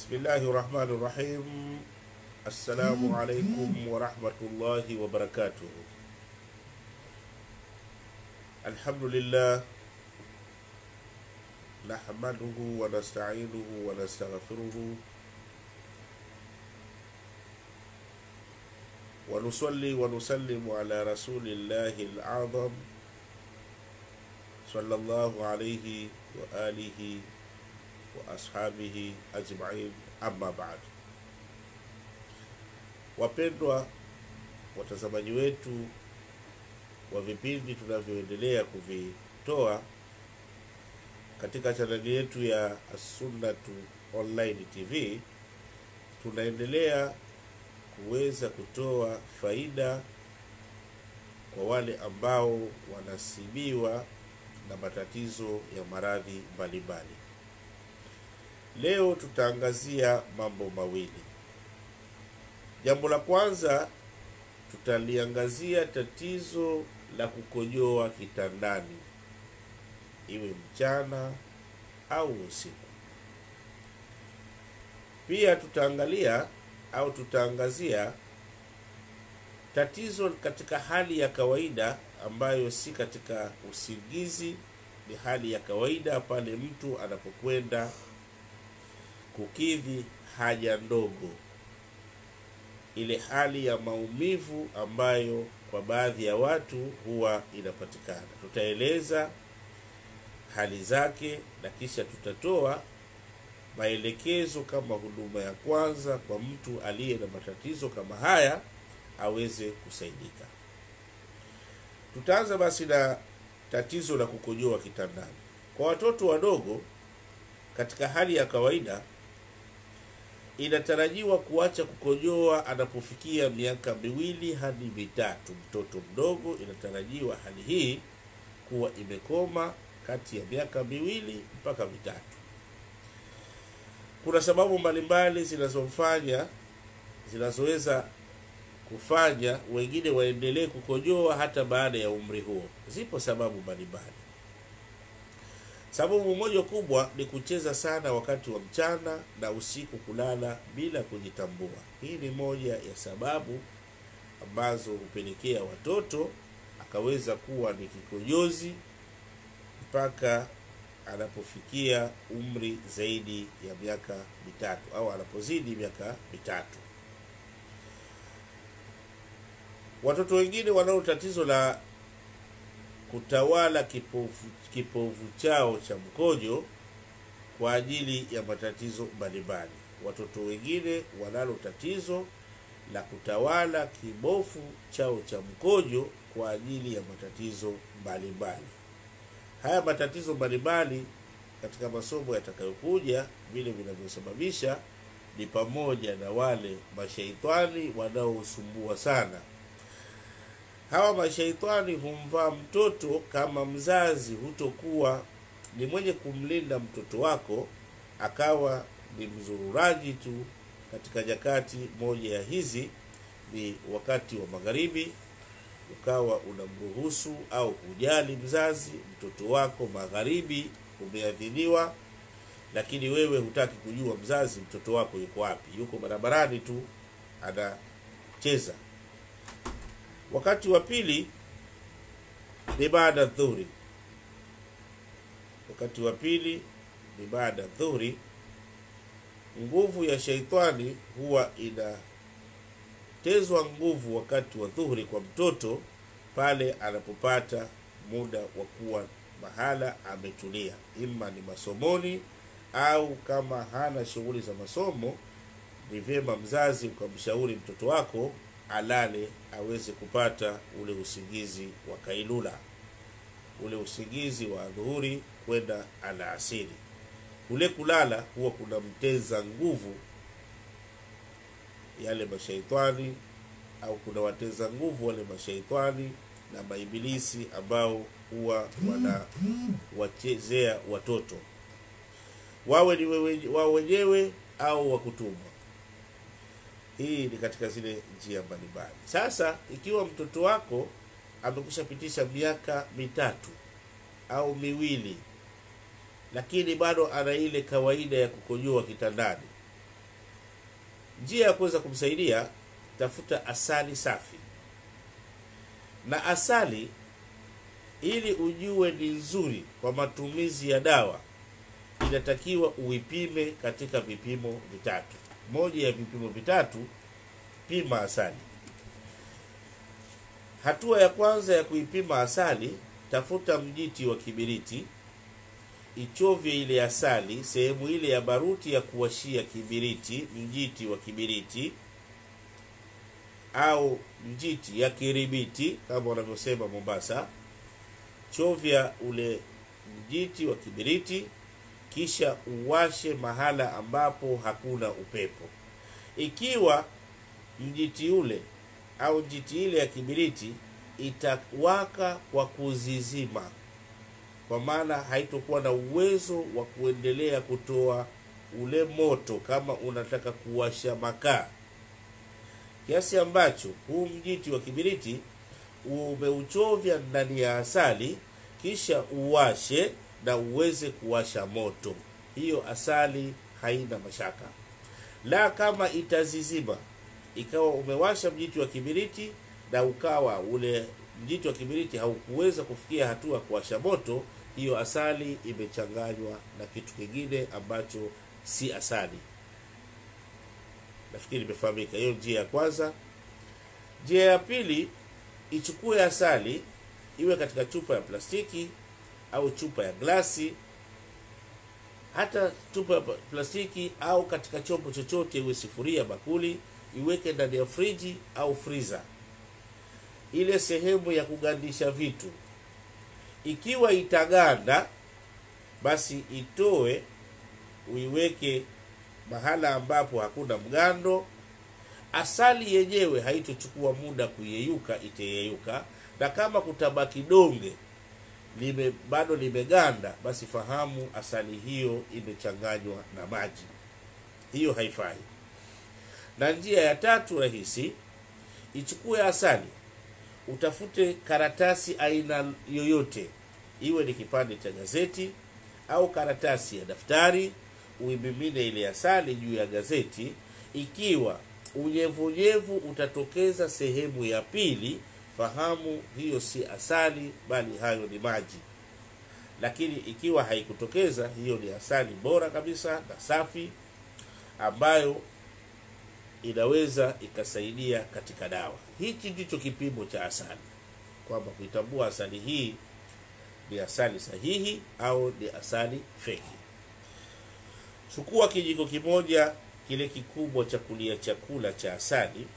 Bismillahi rahmani rahim. Assalamu alaikum warahmatullahi wabarakatuh. Alhamdulillah nahmaduhu wa nasta'inuhu wa nastaghfiruhu wa nusalli wa nusallimu ala rasulillahi al-azam sallallahu alayhi wa alihi wa ashabihi ajma'in, amma ba'd. Wapendwa watazamaji wetu wa vipindi tunavyoendelea kuvitoa katika chaneli yetu ya As-Sunnatu Online TV, tunaendelea kuweza kutoa faida kwa wale ambao wanasibiwa na matatizo ya maradhi mbalimbali. Leo tutaangazia mambo mawili. Jambo la kwanza tutaliangazia tatizo la kukojoa kitandani, iwe mchana au usiku. Pia tutaangalia au tutaangazia tatizo katika hali ya kawaida ambayo si katika usingizi, ni hali ya kawaida pale mtu anapokwenda kukidhi haja ndogo, ile hali ya maumivu ambayo kwa baadhi ya watu huwa inapatikana. Tutaeleza hali zake na kisha tutatoa maelekezo kama huduma ya kwanza kwa mtu aliye na matatizo kama haya aweze kusaidika. Tutaanza basi na tatizo la kukojoa kitandani. Kwa watoto wadogo, katika hali ya kawaida inatarajiwa kuacha kukojoa anapofikia miaka miwili hadi mitatu. Mtoto mdogo inatarajiwa hali hii kuwa imekoma kati ya miaka miwili mpaka mitatu. Kuna sababu mbalimbali zinazomfanya zinazoweza kufanya wengine waendelee kukojoa hata baada ya umri huo. Zipo sababu mbalimbali. Sababu moja kubwa ni kucheza sana wakati wa mchana na usiku kulala bila kujitambua. Hii ni moja ya sababu ambazo hupelekea watoto akaweza kuwa ni kikojozi mpaka anapofikia umri zaidi ya miaka mitatu au anapozidi miaka mitatu. Watoto wengine wanao tatizo la kutawala kipofu, kipofu chao cha mkojo kwa ajili ya matatizo mbalimbali. Watoto wengine wanalo tatizo la kutawala kibofu chao cha mkojo kwa ajili ya matatizo mbalimbali. Haya matatizo mbalimbali katika masomo yatakayokuja, vile vinavyosababisha ni pamoja na wale mashaitani wanaosumbua sana hawa mashaitani humvaa mtoto kama mzazi hutokuwa ni mwenye kumlinda mtoto wako, akawa ni mzururaji tu. Katika nyakati moja ya hizi ni wakati wa magharibi, ukawa unamruhusu au hujali mzazi, mtoto wako magharibi umeadhiniwa, lakini wewe hutaki kujua mzazi mtoto wako yuko wapi, yuko barabarani tu anacheza. Wakati wa pili ni baada dhuhuri. Wakati wa pili ni baada dhuhuri. Nguvu ya sheitani huwa inatezwa nguvu wakati wa dhuhuri kwa mtoto pale anapopata muda wa kuwa mahala ametulia, ima ni masomoni au kama hana shughuli za masomo, ni vyema mzazi ukamshauri mtoto wako alale aweze kupata ule usingizi wa kailula, ule usingizi wa dhuhuri kwenda alasiri. Kule kulala huwa kuna mteza nguvu yale mashaitani, au kuna wateza nguvu wale mashaitani na maibilisi ambao huwa wanawachezea watoto, wawe ni wewe, wao wenyewe au wakutumwa. Hii ni katika zile njia mbalimbali. Sasa ikiwa mtoto wako amekushapitisha miaka mitatu au miwili lakini bado ana ile kawaida ya kukojoa kitandani njia ya kuweza kumsaidia, tafuta asali safi. Na asali ili ujue ni nzuri kwa matumizi ya dawa, inatakiwa uipime katika vipimo vitatu. Moja ya vipimo vitatu, pima asali. Hatua ya kwanza ya kuipima asali, tafuta mjiti wa kibiriti, ichovye ile asali sehemu ile ya baruti ya kuwashia kibiriti, mjiti wa kibiriti au mjiti ya kiribiti kama wanavyosema Mombasa. Chovya ule mjiti wa kibiriti, kisha uwashe mahala ambapo hakuna upepo. Ikiwa mjiti ule au njiti ile ya kibiriti itawaka kwa kuzizima, kwa maana haitokuwa na uwezo wa kuendelea kutoa ule moto kama unataka kuwasha makaa, kiasi ambacho huu mjiti wa kibiriti umeuchovya ndani ya asali, kisha uwashe na uweze kuwasha moto. Hiyo asali haina mashaka. La, kama itazizima ikawa umewasha mjiti wa kibiriti na ukawa ule mjiti wa kibiriti haukuweza kufikia hatua ya kuwasha moto, hiyo asali imechanganywa na kitu kingine ambacho si asali. Nafikiri imefahamika hiyo njia ya kwanza. Njia ya pili, ichukue asali iwe katika chupa ya plastiki au chupa ya glasi, hata chupa ya plastiki au katika chombo chochote, iwe sufuria, bakuli iweke ndani ya friji au friza, ile sehemu ya kugandisha vitu. Ikiwa itaganda, basi itoe uiweke mahala ambapo hakuna mgando. Asali yenyewe haitochukua muda kuyeyuka, itayeyuka, na kama kutabaki donge lime bado limeganda, basi fahamu asali hiyo imechanganywa na maji, hiyo haifai. Na njia ya tatu rahisi, ichukue asali, utafute karatasi aina yoyote, iwe ni kipande cha gazeti au karatasi ya daftari, uimimine ile asali juu ya gazeti. Ikiwa unyevunyevu utatokeza sehemu ya pili, fahamu hiyo si asali, bali hayo ni maji. Lakini ikiwa haikutokeza, hiyo ni asali bora kabisa na safi ambayo inaweza ikasaidia katika dawa. Hichi ndicho kipimo cha asali, kwamba kuitambua asali hii ni asali sahihi au ni asali feki. Chukua kijiko kimoja kile kikubwa cha kulia chakula cha asali,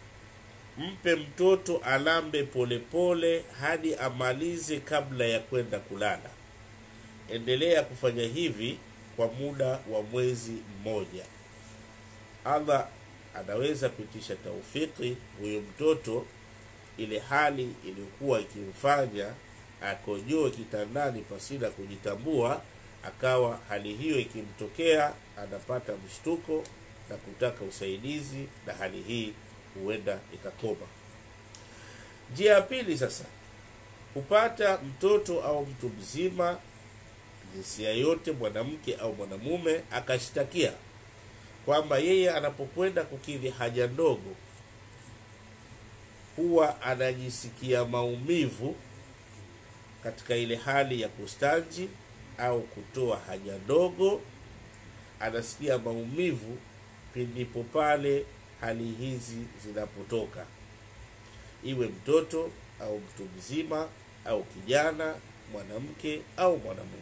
mpe mtoto alambe polepole hadi amalize kabla ya kwenda kulala. Endelea kufanya hivi kwa muda wa mwezi mmoja. Allah anaweza kuitisha taufiki huyo mtoto, ile hali iliyokuwa ikimfanya akojoe kitandani pasina kujitambua, akawa hali hiyo ikimtokea, anapata mshtuko na kutaka usaidizi, na hali hii huenda ikakoma. Njia ya pili sasa, kupata mtoto au mtu mzima jinsia yote, mwanamke au mwanamume, akashtakia kwamba yeye anapokwenda kukidhi haja ndogo huwa anajisikia maumivu katika ile hali ya kustanji au kutoa haja ndogo, anasikia maumivu pindipo pale hali hizi zinapotoka, iwe mtoto au mtu mzima au kijana, mwanamke au mwanamume.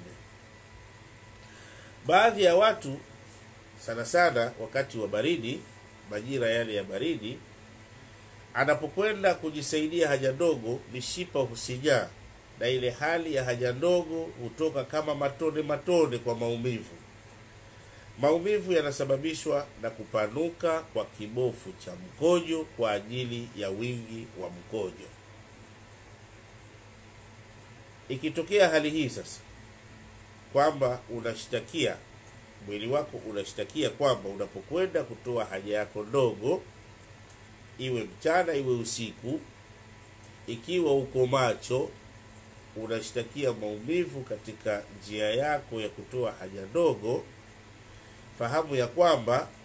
Baadhi ya watu sana sana wakati wa baridi, majira yale ya baridi, anapokwenda kujisaidia haja ndogo, mishipa husinyaa na ile hali ya haja ndogo hutoka kama matone matone kwa maumivu. Maumivu yanasababishwa na kupanuka kwa kibofu cha mkojo kwa ajili ya wingi wa mkojo. Ikitokea hali hii sasa, kwamba unashtakia mwili wako unashtakia kwamba unapokwenda kutoa haja yako ndogo, iwe mchana iwe usiku, ikiwa uko macho, unashtakia maumivu katika njia yako ya kutoa haja ndogo, fahamu ya kwamba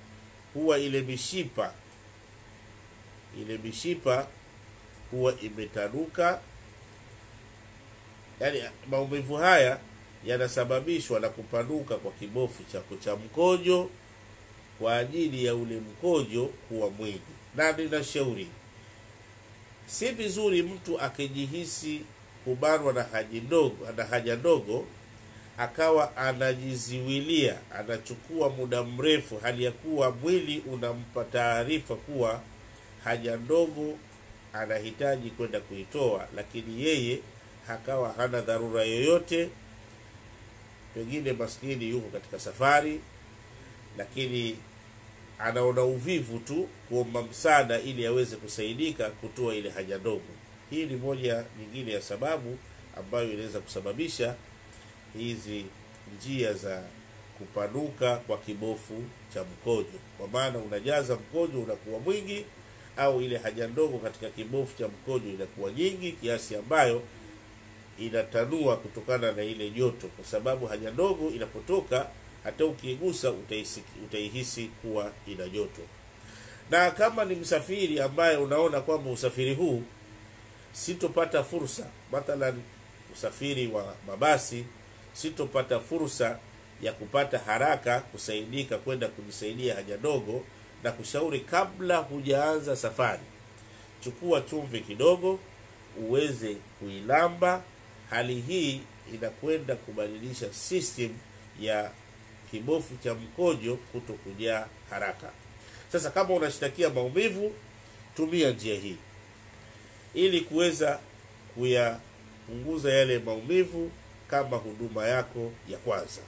huwa ile mishipa ile mishipa huwa imetanuka yaani maumivu haya yanasababishwa na kupanuka kwa kibofu chako cha mkojo kwa ajili ya ule mkojo kuwa mwingi na ninashauri si vizuri mtu akijihisi kubanwa na haja ndogo na haja ndogo akawa anajiziwilia anachukua muda mrefu hali ya kuwa mwili unampa taarifa kuwa haja ndogo anahitaji kwenda kuitoa lakini yeye akawa hana dharura yoyote pengine maskini yuko katika safari lakini anaona uvivu tu kuomba msaada ili aweze kusaidika kutoa ile haja ndogo hii ni moja nyingine ya sababu ambayo inaweza kusababisha hizi njia za kupanuka kwa kibofu cha mkojo kwa maana unajaza mkojo unakuwa mwingi au ile haja ndogo katika kibofu cha mkojo inakuwa nyingi kiasi ambayo inatanua kutokana na ile joto kwa sababu haja ndogo inapotoka hata ukiigusa utaihisi, utaihisi kuwa ina joto na kama ni msafiri ambaye unaona kwamba usafiri huu sitopata fursa mathalan usafiri wa mabasi sitopata fursa ya kupata haraka kusaidika kwenda kujisaidia haja ndogo na kushauri kabla hujaanza safari chukua chumvi kidogo uweze kuilamba hali hii inakwenda kubadilisha system ya kibofu cha mkojo kuto kujaa haraka sasa kama unashtakia maumivu tumia njia hii ili kuweza kuyapunguza yale maumivu kama huduma yako ya kwanza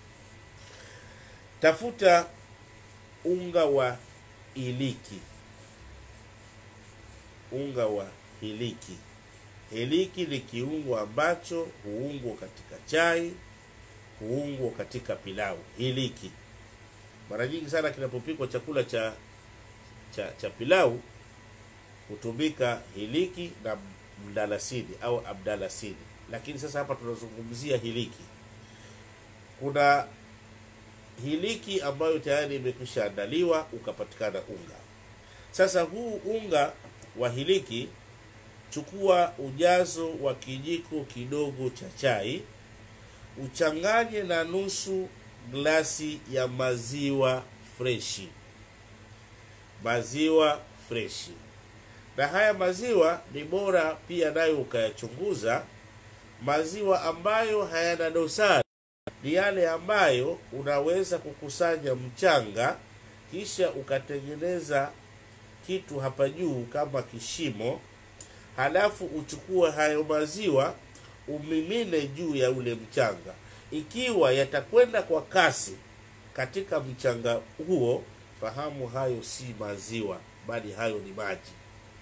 tafuta unga wa iliki unga wa hiliki hiliki ni kiungo ambacho huungwa katika chai huungwa katika pilau hiliki mara nyingi sana kinapopikwa chakula cha cha cha pilau hutumika hiliki na mdalasini au abdalasini lakini sasa hapa tunazungumzia hiliki kuna hiliki ambayo tayari imekwisha andaliwa ukapatikana unga sasa huu unga wa hiliki chukua ujazo wa kijiko kidogo cha chai uchanganye na nusu glasi ya maziwa freshi maziwa freshi na haya maziwa ni bora pia nayo ukayachunguza maziwa ambayo hayana dosari ni yale ambayo unaweza kukusanya mchanga kisha ukatengeneza kitu hapa juu kama kishimo halafu uchukue hayo maziwa umimine juu ya ule mchanga ikiwa yatakwenda kwa kasi katika mchanga huo fahamu hayo si maziwa bali hayo ni maji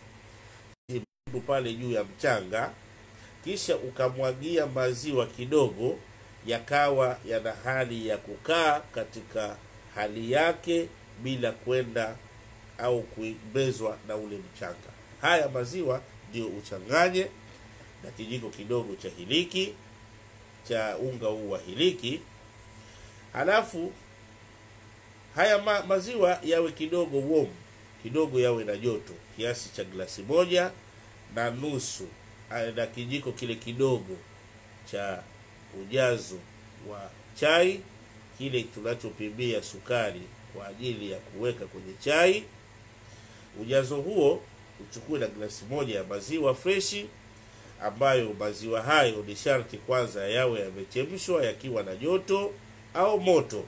pale juu ya mchanga kisha ukamwagia maziwa kidogo yakawa yana hali ya kukaa katika hali yake bila kwenda au kuimbezwa na ule mchanga haya maziwa ndio uchanganye na kijiko kidogo cha hiliki cha unga huu wa hiliki halafu haya ma, maziwa yawe kidogo warm kidogo yawe na joto kiasi cha glasi moja na nusu na kijiko kile kidogo cha ujazo wa chai kile tunachopimia sukari kwa ajili ya kuweka kwenye chai ujazo huo uchukue na glasi moja ya maziwa freshi ambayo maziwa hayo ni sharti kwanza yawe yamechemshwa yakiwa na joto au moto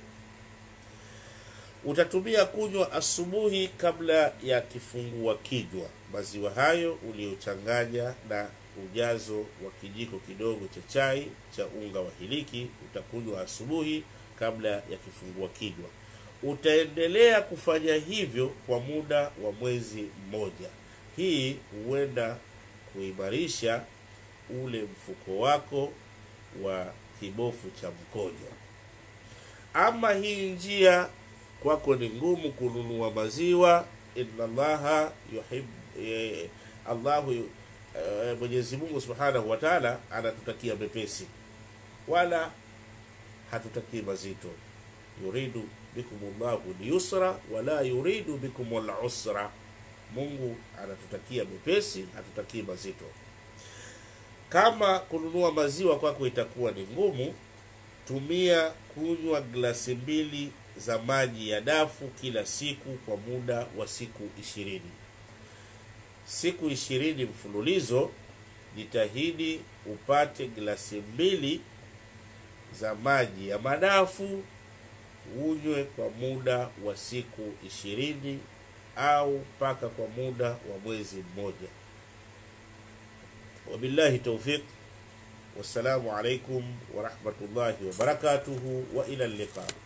utatumia kunywa asubuhi kabla ya kifungua kinywa maziwa hayo uliochanganya na ujazo wa kijiko kidogo cha chai cha unga wa hiliki utakunywa asubuhi kabla ya kifungua kinywa utaendelea kufanya hivyo kwa muda wa mwezi mmoja hii huenda kuimarisha ule mfuko wako wa kibofu cha mkojo ama hii njia kwako ni ngumu kununua maziwa inna allaha yuhib eh, allahu eh, mwenyezi mungu subhanahu wa taala anatutakia mepesi wala hatutakii mazito yuridu bikum llahu lyusra wala yuridu bikum lusra, Mungu anatutakia mepesi, hatutakii mazito. Kama kununua maziwa kwako itakuwa ni ngumu, tumia kunywa glasi mbili za maji ya dafu kila siku kwa muda wa siku ishirini. Siku ishirini mfululizo, jitahidi upate glasi mbili za maji ya madafu unywe kwa muda wa siku ishirini au mpaka kwa muda wa mwezi mmoja. Wabillahi taufiq, wassalamu alaikum warahmatullahi wabarakatuhu, wa ila liqa.